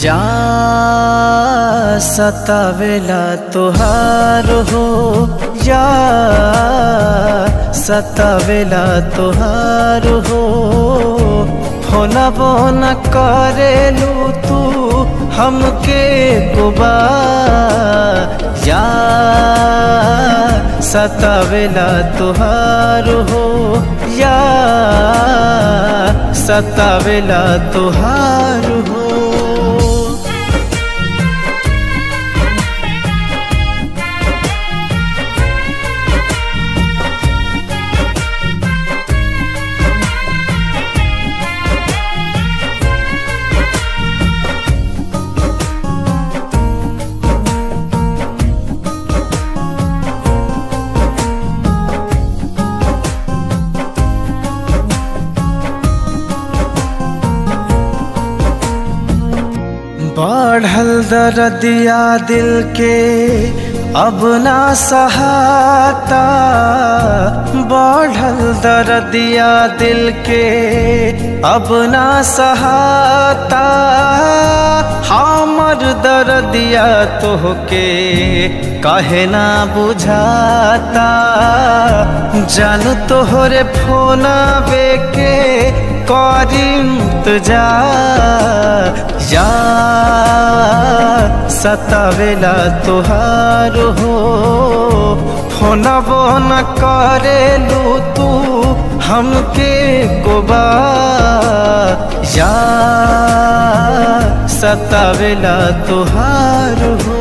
जा सतावेला तोहार हो या सतावेला तोहार हो फोना बोना करेलू तू हमके गुबा या सतावेला तोहार हो या सतावेला तोहार हो बढ़ल दर्दिया दिल के अब ना सहाता बढ़ल दर्दिया दिल के अब ना सहाता हमर दर्दिया तोहके कहे ना बुझाता जान तोहरे फोना बेके करिंत जा या सतावेला तोहार हो फोनबो न करेलू तू हमके गोबा या सतावेला तोहार हो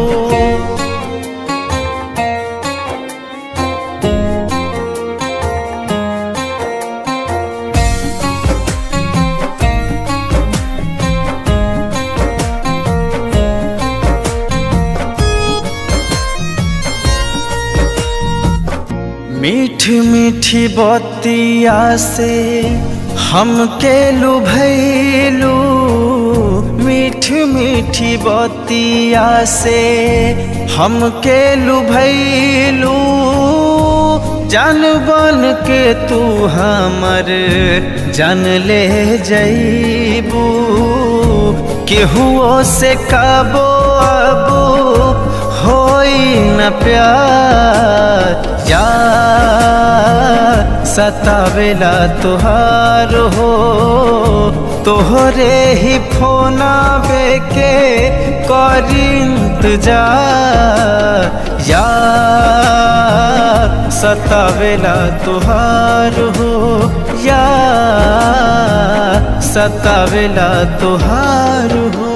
मीठी मीठी बतिया से हमके लुभैलू मीठी मीठी बतिया से हमके लुभैलू जान बन के तू हमर जान ले जैबू केहुओ से कबो अबू होई न प्यार या सतावेला तुहार हो तोहरे ही फोना बेके करिंत जा या सतावेला तुहार हो या सतावेला तुहार हो